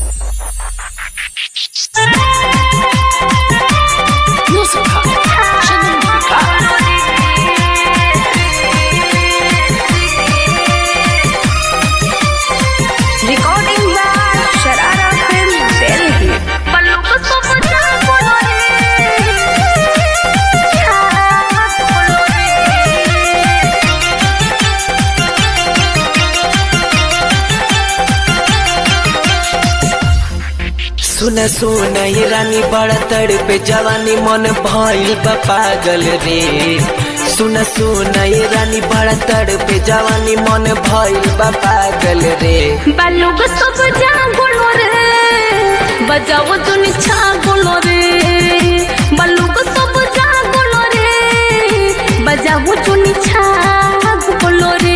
Muzyka, Żenówka. Recording by Sharara Film Delhi. Ballu ko sab ja bolo re. Khaas bolo re. सुन सुन ये रानी बड़ तड़पे जवानी मन भइल बा पागल रे सुन सुन ये रानी बड़ तड़पे जवानी मन भइल बा पागल रे Ballu ko sab ja bolo re. बजाओ तुनी छा बोलो रे बल्लू को सब जा बोलो रे बजाओ तुनी छा बोलो रे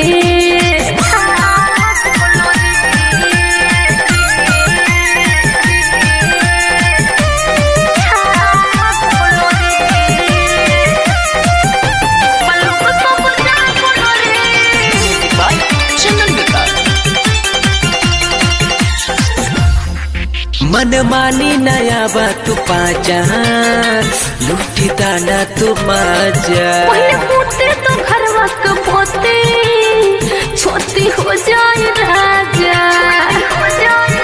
बल्लू को सब जा बोलो रे Żenówka. मन मानी नया बा तू पाजा लूटी दाना तू माजा पहले पूछते तो घर वक्त पोते छोटी हो जाए राजा हो जाए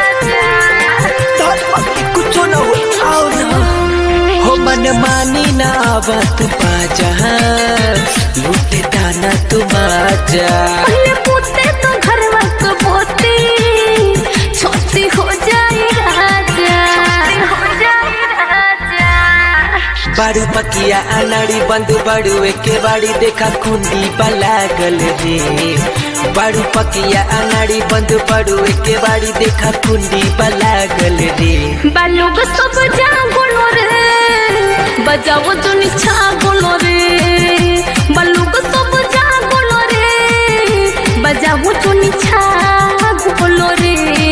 राजा कुछो न हो आओ ना हो मन मानी ना बा तू पाजा लूटी दाना तू माजा पहले पूछते तो घर वक्त पोते छोटी हो जाए राजा हो जाए राजा बारू पकिया अनाड़ी बंद बारू एके बाड़ी देखा कुंडी लागल रे बारू पकिया अनाड़ी बंद बारू एके बाड़ी देखा कुंडी लागल रे बालू को सब जा बोलो रे बजाओ तो निछा बोलो रे बालू को सब जा बोलो रे बजाओ तो निछा बोलो रे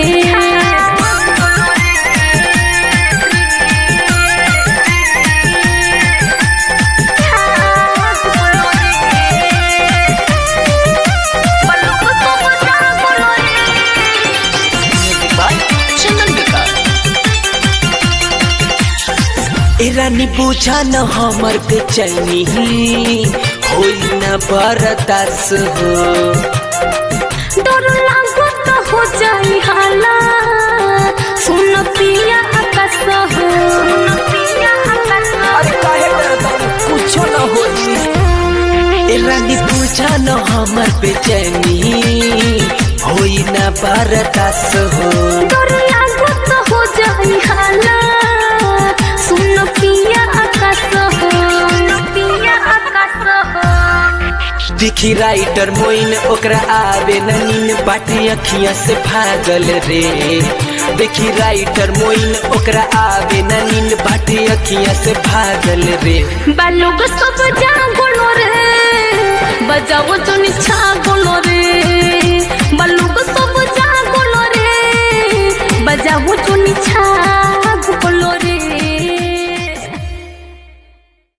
बालू को सब जा बोलो रे Żenówka. ए रानी पूछा न हमर बेचैनी होई न बरदास हो डर लागो तो हो जाई हाला सुन पिया आकाश हो सुन पिया आकाश अरे काहे डरता कुछो न होई ए रानी पूछा न हमर बेचैनी होई न बरदास हो डर लागो तो हो जाई हाला सुन पिया आकाश हो सुन पिया आकाश हो दिखी राइटर मोइन ओकरा आवे न नीन बाटी अखियां से भागल रे देखी राइटर मोइन ओकरा आवे न नीन बाटी अखियां से भागल रे बालू को सब जा बोलो रे बजाओ तो निछा बोलो रे